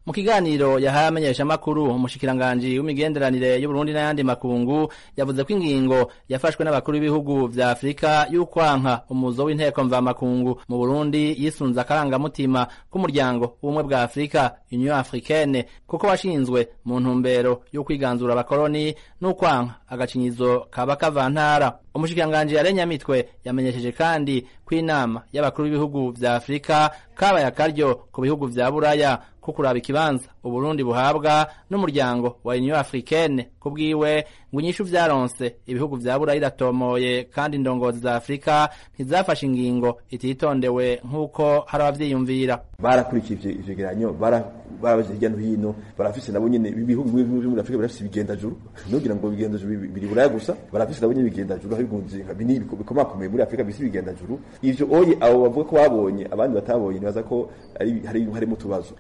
mu kiganiro yahaye amenyeshamakuru umushikiranganji w'imigenderanire y'uburundi n'ayandi makungu yavuze ko ingingo yafashwe n'abakuru b'ibihugu vya afurika y'ukwanka umuzo w'inteko mvamakungu mu burundi yisunze akarangamutima k'umuryango w'ubumwe bwa afurika union africaine kuko washinzwe mu ntumbero yo kwiganzura abakoroni n'ukwanka agacinyizo kaba kavantara umushikiranganji yarenyamitwe yamenyesheje kandi ko inama y'abakuru b'ibihugu vya afurika kabaye akaryo ku bihugu vya buraya ko kuraba ikibanza uburundi buhabwa n'umuryango wa union africaine ku bwiwe ngo inyishu vyaronse ibihugu vya buraya iratomoye kandi indongozi za afurika ntizafashe ingingo ititondewe nk'uko hari abavyiyumvira barakurikije ivyegeranyo barabaje hirya no hino barafise nabo nyene ibihugu bimwe vyo muri afurika barafise ibigendajuru nugira ngo ibigendajuru biri buraya gusa barafise nabo nyene ibigendajuru hari gunzi nka bini bikomakomeye muri afurika bisi ibigendajuru ivyo oye abo bavuga ko babonye abandi batabonye nibaza ko hari harimo utubazo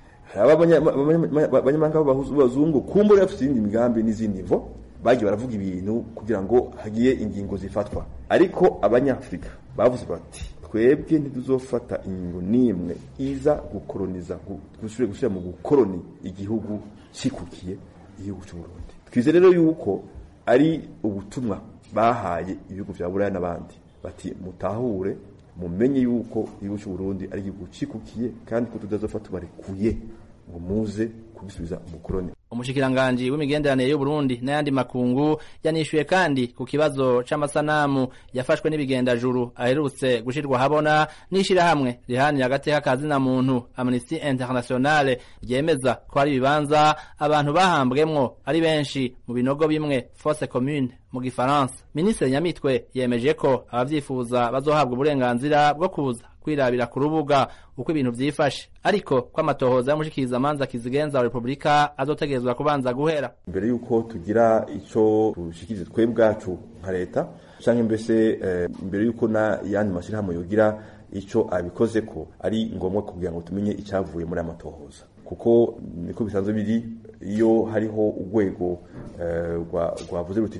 abanyamahanga b'abazungu kumbura bafite iyindi migambi n'izindi mvo bagiye baravuga ibintu kugira ngo hagiye ingingo zifatwa ariko abanyafurika bavuze bati twebwe ntituzofata ingingo n'imwe iza gukoroniza gusubira gusubira mu gukoroni igihugu cikukiye igihugu cy'uburundi twize rero yuko ari ubutumwa bahaye ibihugu vya buraya n'abandi bati mutahure mumenye yuko igihugu cy'uburundi ari igihugu cikukiye kandi ko tutazofata tubarekuye ngo muze kubisubiza umukoroni umushikiranganji w'imigenderanire y'uburundi n'ayandi makungu yanishuye kandi ku kibazo c'amasanamu yafashwe n'ibigendajuru aherutse gushirwa habona n'ishirahamwe rihanira agateka kazina muntu amnesty internationale ryemeza ko hari ibibanza abantu bahambwemwo ari benshi mu binogo bimwe fosse commune mu gifaransa minisitiri nyamitwe yemeje ko abavyifuza bazohabwa uburenganzira bwo kuza kwirabira ku rubuga uko ibintu vyifashe ariko ko amatohoza y'umushikiriza amanza kizigenza wa repubulika azotegerezwa kubanza guhera mbere yuko tugira ico tushikirize twe bwacu nka leta canke mbese eh, mbere yuko na yandi mashirahamwe yogira ico abikoze ko ari ngombwa kugira ngo tumenye icavuye muri amatohoza kuko niko bisanzwe biri iyo hariho urwego rwavuze ruti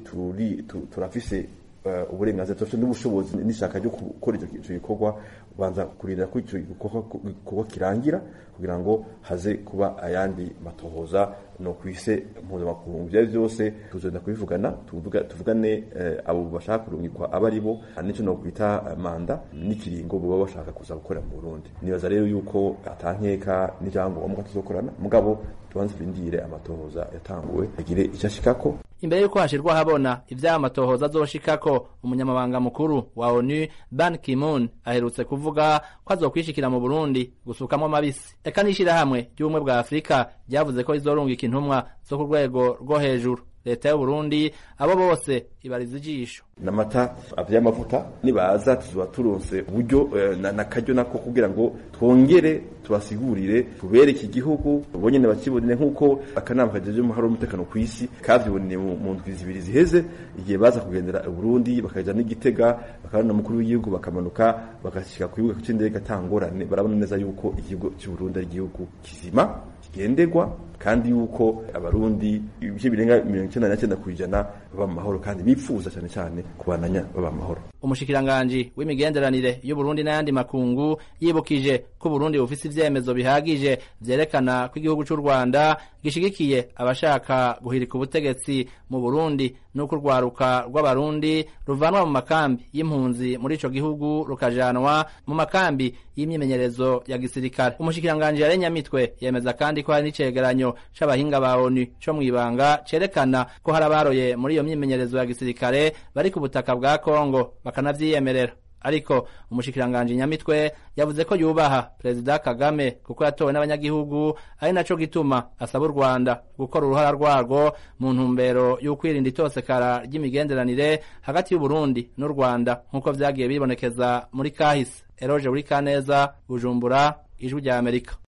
turafise uburenganzira turafite n'ubushobozi n'ishaka ryo gukora icyo gikorwa ubanza kurinda ko icyo gikorwa kirangira kugira ngo haze kuba ayandi matohoza no kwise mpuzamakungu ibyo byose tuzenda kubivugana tuvugane abo bashaka kurungikwa aba ari bo n'icyo no kwita manda n'ikiringo baba bashaka kuza gukorera mu Burundi nibaza rero yuko atankeka n'ibyangombwa tuzokorana mugabo tubanze turindire amatohoza yatanguwe agire icyo ashikako imbere yuko hashirwa habona ivy'aya matohoza azoshikako umunyamabanga mukuru wa onu ban kimun aherutse kuvuga ko azokwishikira mu burundi gusukamwo amabisi eka n'ishirahamwe ry'ubumwe bwa afurika ryavuze ko rizorungika intumwa zo ku rwego rwo hejuru leta y'uburundi abo bose ibariza ijisho n'amata vy'amavuta nibaza tuzoba turonse uburyo nakaryo nako kugira ngo twongere tubasigurire tubereke igihugu bonyene bakibonere nk'uko akanama kajeje umuhari w'umutekano ku isi kavyiboneye mu ndwi zibiri ziheze igihe baza kugendera Burundi bakaja n'igitega bakabona umukuru w'igihugu bakamanuka bagashika ku kibuga c'indege atangorane barabona neza yuko igihugu c'Uburundi ari igihugu kizima kigenderwa kandi yuko abarundi ibice birenga mirongo icyenda na cyenda ku ijana baba mu mahoro kandi bipfuza cyane cyane kubananya baba mu mahoro umushikiranganji w'imigenderanire y'uburundi n'ayandi makungu yibukije ko uburundi bufise ivyemezo bihagije vyerekana ko igihugu c'u rwanda gishigikiye abashaka guhirika ubutegetsi mu burundi n'uko urwaruka rw'abarundi ruvanwa mu makambi y'impunzi muri ico gihugu rukajanwa mu makambi y'imyimenyerezo ya gisirikare umushikiranganji yarenyamitwe yemeza kandi ko hari n'icegeranyo c'abahinga ba onu co mw'ibanga cerekana ko hari abaroye muri iyo myimenyerezo ya gisirikare bari ku butaka bwa kongo bakanavyiyemerera ariko umushikiranganji nyamitwe yavuze ko yubaha perezida kagame kuko yatowe n'abanyagihugu ari naco gituma asaba u rwanda gukora uruhara rwarwo mu ntumbero y'ukwirinda itosekara ry'imigenderanire hagati y'uburundi n'u rwanda nk'uko vyagiye bibonekeza muri kahise eroje buri kaneza bujumbura ijwi rya amerika